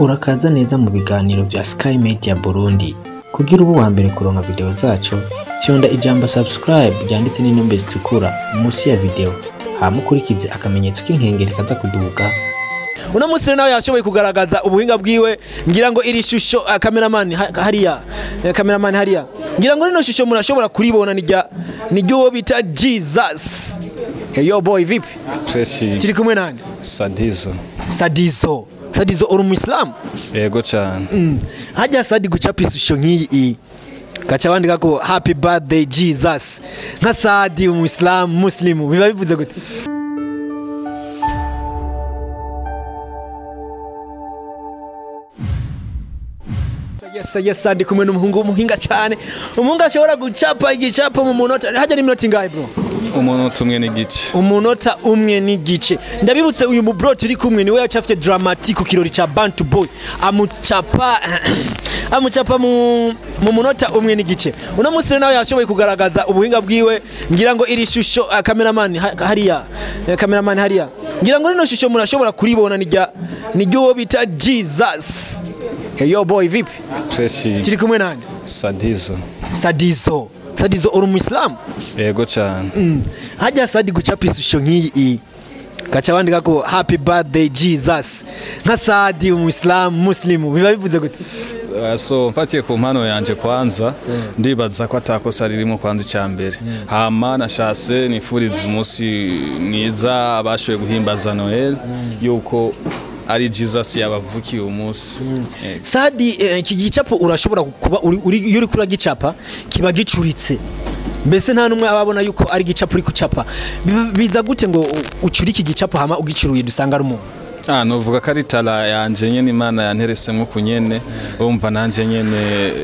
urakaza neza mu biganiro vya Sky Media Burundi kugira ubu wa mbere kuronka video zacu fyonda ijambo subscribe ryanditse n'inombe zitukura munsi ya video hama ukurikize akamenyetso k'inkengeri kaza kuduga uno munsi rero nawe yashoboye kugaragaza ubuhinga bwiwe ngira ngo iri shusho uh, cameraman ha- hariya eh, cameraman hariya ngira ngo rino shusho murashobora kuribona nirya niryo uwo bita Jesus hey, yo boy vipi Tracy turi kumwe nande Sadizo Sadizo Sadizo uri umuislamu yego cyane mm. hajya Sadi gucapa ishusho nk'iyi gaca bandika ko happy birthday Jesus nka Sadi umuislamu muslimu biba bivuze gute Yes, yes, ndi kumwe n'umuhungu w'umuhinga cyane umuhungu ashobora gucapa igicapo mu munota hajya n'iminota ingahe bro umuntu umwe n'igice umunota umwe n'igice ndabibutse uyu mubro turi kumwe niwe yacafite dramatique ku kirori ca bantu boy amucapa amucapa mu, mu munota umwe n'igice uno munsi rero nawe yashoboye kugaragaza ubuhinga bwiwe ngira ngo iri shusho uh, cameraman ha- hariya eh, cameraman hariya ngira ngo rino shusho murashobora kuribona nirya niryo uwo bita Jesus hey, yo boy vipi Tracy turi kumwe nande Sadizo Sadizo Sadizo uri umuislamu yego cyane Mm. hajya sadi gucapa ishusho nk'iyi gaca bandika ko happy birthday jesus nka sadi umuislamu muslimu biba bivuze gute Uh, so mfatiye ku mpano yanje kwanza ndibaza ko atakosa ririmo kwanza icya mbere hama nashase nifuriza umunsi mwiza abashoboye guhimbaza noel yuko ari jesus yabavukiye uwo munsi Yego. sadi eh, iki gicapo urashobora kuba uri- uri- iyo uri kuragicapa kiba gicuritse mbese nta n'umwe aba abona yuko ari igicapo uri gucapa Biba- biza gute ngo u- ucure iki gicapo hama ugicuruye dusanga ari umuntu Ah, novuga ko ari tara yanje nyene imana yanteresemwo ku nyene urumva nanje nyene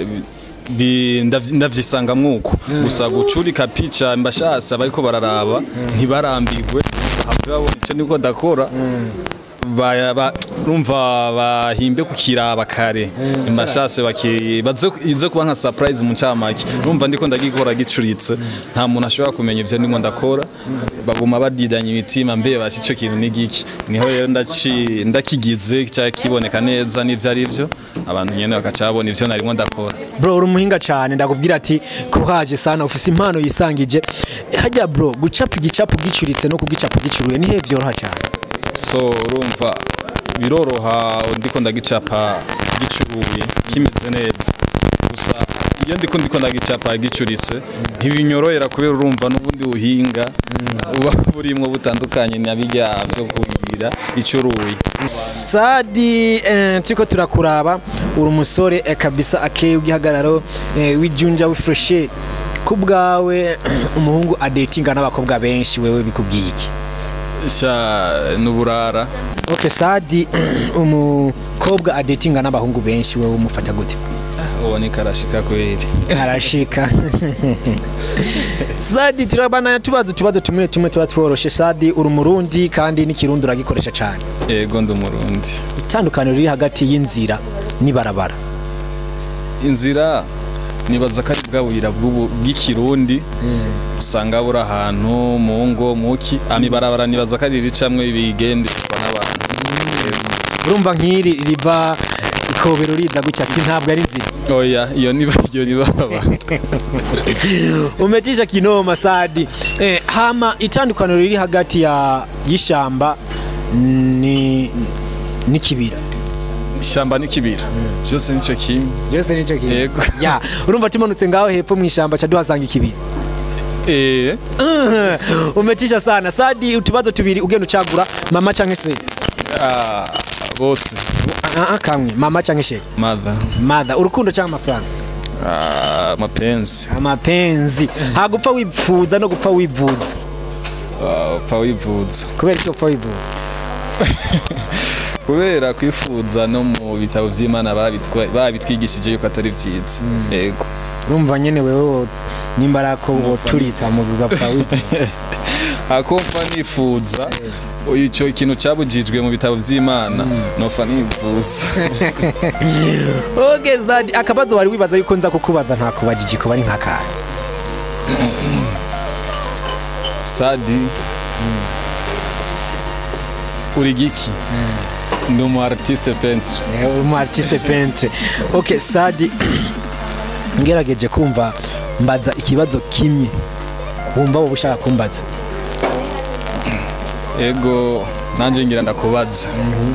bi- ndavy- ndavyisanga mwuko gusa gucurika pica mbashasa bariko bararaba ntibarambirwe bahave babona ico niko ndakora Baya- ba- urumva bahimbe kukiraba kare mbashase baki baze ize kuba nka surprise mu ncamake urumva ndiko ndagikora gicuritse nta muntu ashobora kumenya ivyo ndimo ndakora baguma badidanya imitima mbe basi ico kintu ni giki niho rero ndaci ndakigize cya kiboneka neza n'ivyo ari byo abantu nyene bakaca babona ivyo narimo ndakora bro uri umuhinga cyane ndakubwira ati kuhaje sana ufise impano yisangije hajya bro gucapa igicapo gicuritse no kugicapa gicuruye nihe vyoroha cyane so urumva biroroha ndiko ndagicapa gicuruye kimeze neza gusa iyo ndiko ndiko ndagicapa gicuritse ntibinyorohera kubera urumva n'ubundi buhinga buba burimwo butandukanye na birya byo kugira icuruye Sadi eh, turiko turakuraba uri umusore eh, kabisa akeye w'igihagararo eh, w'ijunja w'ifreshe ku bwawe umuhungu adetinga n'abakobwa benshi wewe bikubwiye iki sha n'uburara okay Sadi umukobwa adetinga n'abahungu benshi wewe umufata gute uboneka arashika kweri arashika Sadi turabana tubazo tubazo tumwe tumwe tuba tworoshe Sadi uri umurundi kandi n'ikirundi uragikoresha cyane yego ndi umurundi itandukaniro riri hagati y'inzira n'ibarabara inzira nibaza ko ari bwa buyira bw'ubu- bw'ikirundi usanga buri ahantu mu ngo muki amibarabara nibaza ko ari ricamwe bigenderwa n'abantu urumva nk'iri riva ikobero riza gutya si ntabwo ari inzira oya iyo niba iyo nibaba umetisha kinoma sadi eh, hama itandukaniro riri hagati ya y'ishamba ni n'ikibira ishyamba n'ikibira byose nicyo kimwe byose nicyo Yego. ya urumva tumanutse ngaho hepfo mu ishamba ca duhasanga ikibira eh Mhm. umetisha sana sadi utubazo tubiri ugenda ucagura mama canke se ah, bose Ah, ah, kamwe mama canke sheri mother mother urukundo canke amafaranga ah, mapenzi amapenzi nta gupfa wifuza no gupfa wivuza Ah, upfa wivuza kubera icyo gupfa wivuza kubera kwifuza no mu bitabo by'imana babitwa- babitwigishije yuko atari byiza yego urumva nyene wewe wo- nimba ari ako woturitsa mu gapfa wivuza akumva nifuza icyo ikintu cyabujijwe mu bitabo by'imana nopfa nifuza okay Zadi akabazo wari wibaza yuko nza kukubaza nta kubajiji ko bari nk'akahe sadi uri giki ndi umu artiste peintre Eh, umu artiste peintre ok sadi ngerageje kumva mbaza ikibazo kimwe wumva wowe ushaka kumbaza ego nanjye ngira ndakubaza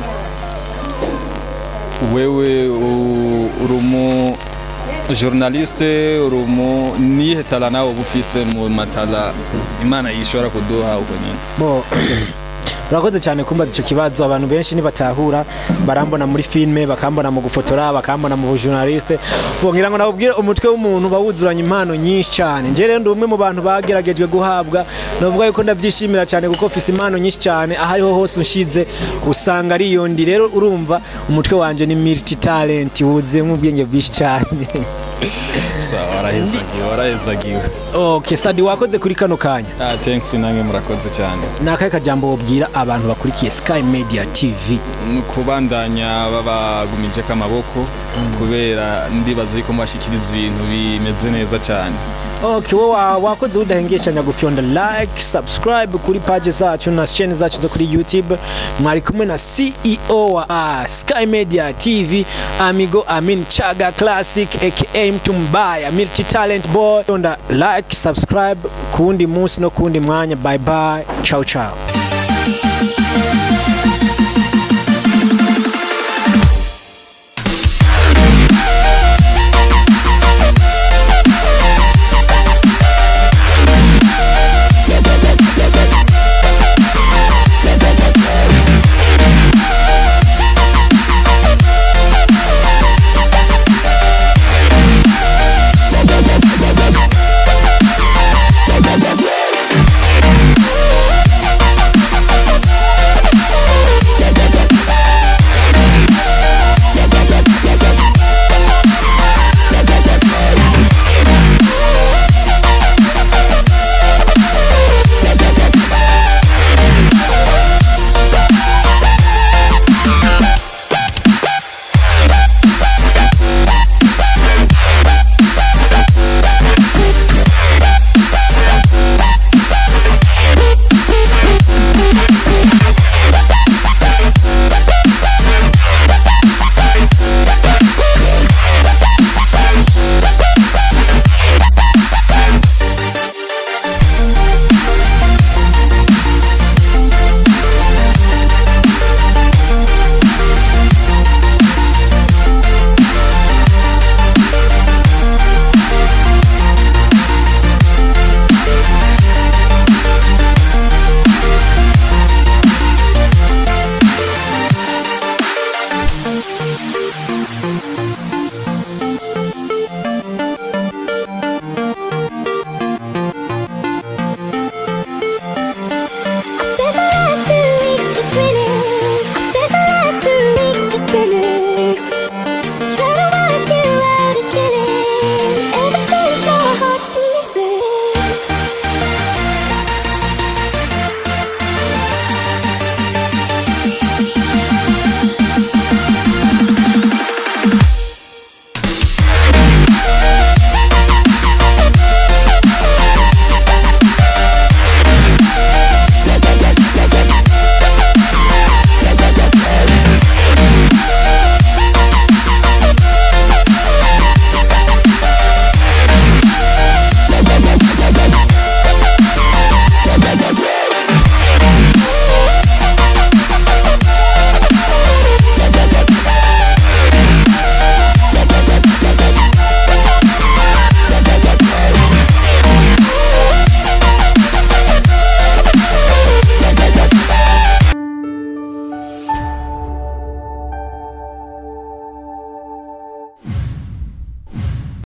wewe u- uri umu journaliste uri umu niyihe tala nawe uba ufise mu matala imana yishobora kuduha uko nyine bo urakoze cyane kumbaza icyo kibazo abantu benshi nibatahura barambona muri filime bakambona mu gufotora bakambona mu bujournaliste ngira ngo nabubwire umutwe w'umuntu bawuzuranye impano nyinshi cyane nje rero ndi umwe mu bantu bageragejwe guhabwa navuga yuko ndabyishimira cyane kuko mfise impano nyinshi cyane aho ariho hose unshize usanga ari iyo ndi rero urumva umutwe wanje ni multi talent wuzuyemo ubwenge bwinshi cyane sawa warahezagiwe warahezagiwe okay sadi wakoze kuri kano kanya ah thanks namwe murakoze cyane ni akahe kajambo wabwira abantu bakurikiye sky media tv ni ukubandanya babagumije amaboko kubera ndibaza yuko mubashikiriza ibintu bimeze neza cyane Okay, wowe wa- wakoze udahengeshanya gufyonda like subscribe kuri page zacu na channel zacu zo kuri youtube mwari kumwe na ceo wa uh, sky media tv amigo amin chaga classic aka mtumbaya multi talent boy fyonda like subscribe kuwundi munsi no kuwundi mwanya bye bye ciao ciao